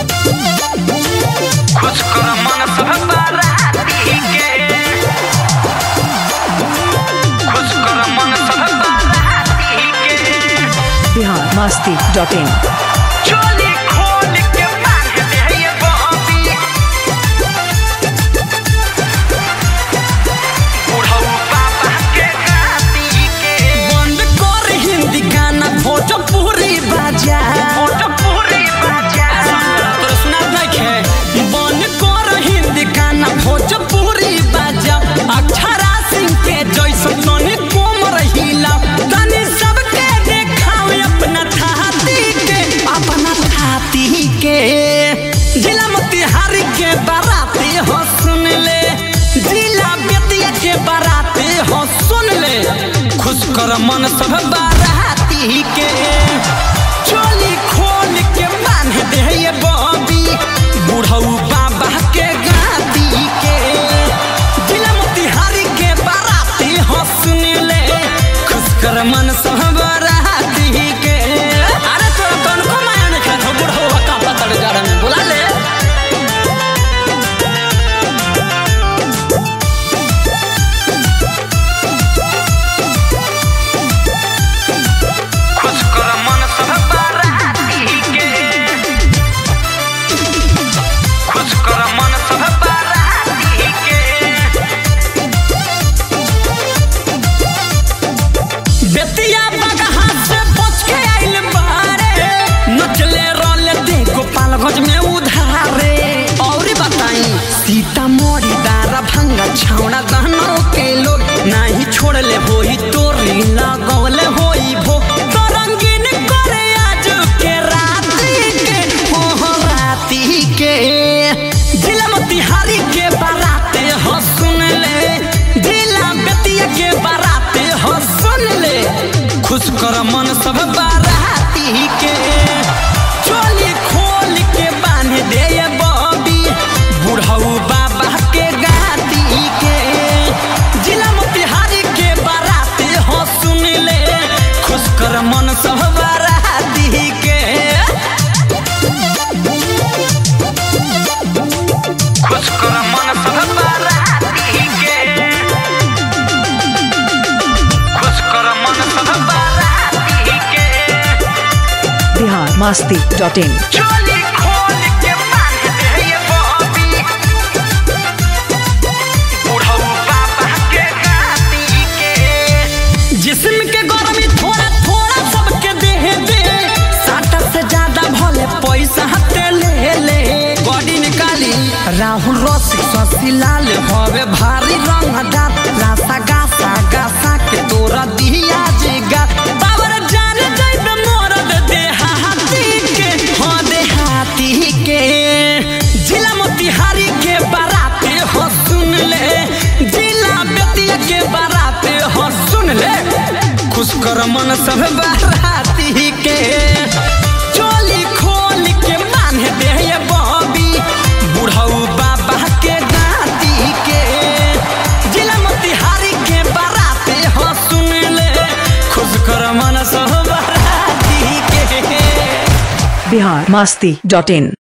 खुश कर मन सब बाराती के खुश कर मन सब बाराती के बिहार मस्ती डॉट इन चोली खोल के मांग दे ये बॉबी बुढ़ऊ पापा के गाती के बंद कर हिंदी गाना भोजपुरी बाजा भोजपुरी बाजा तोरा सुनात नइखे बंद कर हिंदी गाना भोजपुरी बाजा अक्षरा सिंह के जैसन तनी कोमर हिला तनी सबके देखावे अपना थाती के अपना थाती के जिला मोतिहारी के बाराती हो सुन ले जिला बेतिया के बाराती हो सुन ले खुश कर मन सब बाराती के चोली खोल के बांध दे ये बॉबी बुढ़ऊ बाबा के गाती के जिला मोतिहारी के बाराती हो सुन ले खुश कर मन सब बाराती के अरे तोरा कौन को माया ने खा बुढ़ऊ का पतड़ जड़ में बुला ले खुश कर मन सब बाराती के खुश कर मन सब बाराती के बेतिया बगहा से बच के आइल बारे नचले रोले दे गोपालगंज में उधारे और बताई सीतामढ़ी दारा भंगा छावड़ा गहनों के लोग नहीं छोड़ले होई तोरी लगौले होई भो तो रंगीन करे आज के राती के हो हो राती के जिला मोतिहारी के बाराते हो सुन ले जिला बेतिया के बाराते हो सुन ले खुश कर मन सब बाराती के चोली खोल के बांध दे ये बॉबी बुढ़ऊ बाबा के गाती के जिला मोतिहारी के बाराते हो सुन ले खुश कर मन सब बाराती के खुश कर मन सब बाराती के खुश कर मन सब बाराती के बिहार मस्ती डॉट इन चोली खोल के बांध दे ये बॉबी बुढ़ऊ पापा के गाती के जिस्म के गर्मी थोड़ा थोड़ा सबके देह दे साटा से ज्यादा भले पैसा हते ले ले बॉडी निकाली राहुल रसिक शशि लाल हवे भारी रंग दात लासा गासा गासा के तोरा दिया जिगा बाबर जान जाइब मोरद देहाती के हो देहाती के जिला मोतिहारी के बाराते हो सुन ले जिला बेतिया के बाराते हो सुन ले खुश कर मन सब बाराती के चोली खोल के बांध दे ये बॉबी बुढ़ऊ बाबा के गाती के जिला मोतिहारी के बाराते हो सुन ले खुश कर मन सब बाराती के बिहार मस्ती डॉट इन